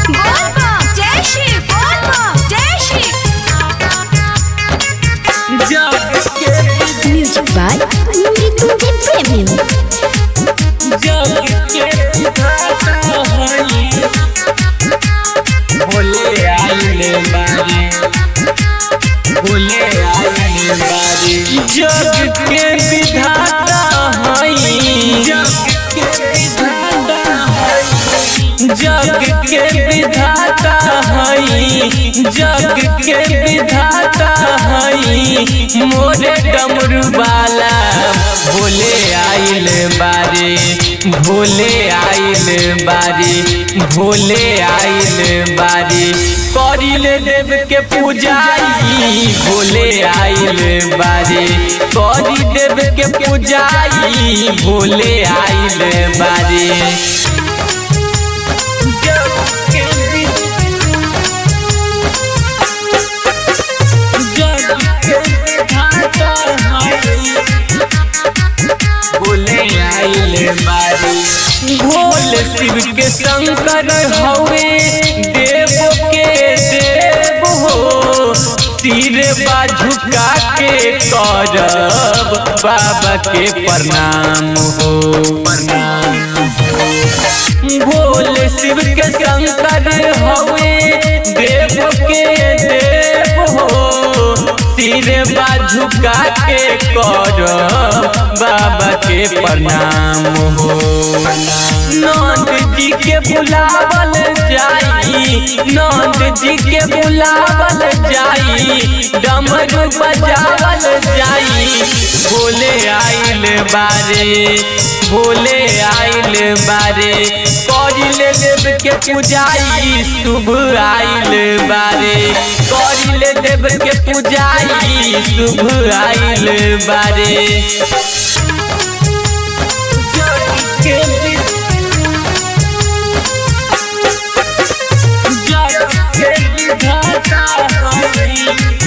बोल बम जय श्री बोल बम जय श्री जग के Music by Nitu Premium. जग के विधाता हई भोले आइले बारे भोले आइले बारे जग के विधाता हई जग के विधाता हई जग के विधाता हई जग के विधाता हई मोरे डमरू वाला भोले आइल बारे भोले आइल बारे भोले आइल बारे करिल देव के पूजाई भोले आइल बारे करी देव के पूजाई भोले आइल बारे जग के जग के विधाता हई बोले आइले बारी भोल शिव के शंकर हवे देव के देव हो सिर बा झुका के करब बाबा के प्रणाम हो प्रणाम भोल शिव के शंकर हवे देव के देव हो सिर बा झुका के कर बाबा के प्रणाम हो नंद जी के बुलावल जाई नंद जी के बुलावल जाई डमरू बजावल जाई भोले आइल बारे भोले आइल बारे करिले देव के पूजाई शुभ आइल बारे करिले देव के पूजाई शुभ आइल बारे जग के जग के विधाता हई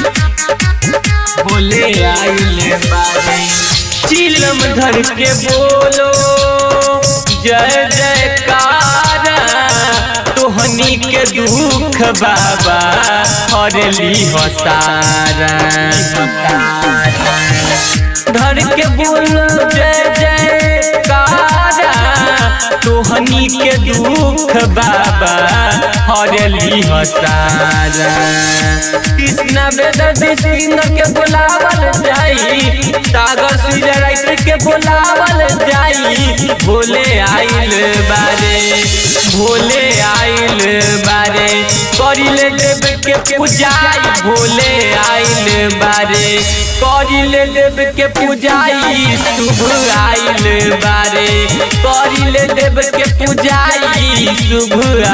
बोले आइले बारे चिलम धर के बोलो जय जयकार तोहनी के दुख बाबा हरली हो सारा धर के बोलो जय जयकार तोहनी के दुख बाबा हरली हो सारा कृष्णा वेद सिंह के बुलावल जाई सागर सुजय राइटर के बुलावल जाई भोले आइल बारे भोले आइल बारे करिले देव के पूजाई भोले आइल बारे करिले देव के पूजाई शुभ आइल बारे करिले देव के पूजाई शुभ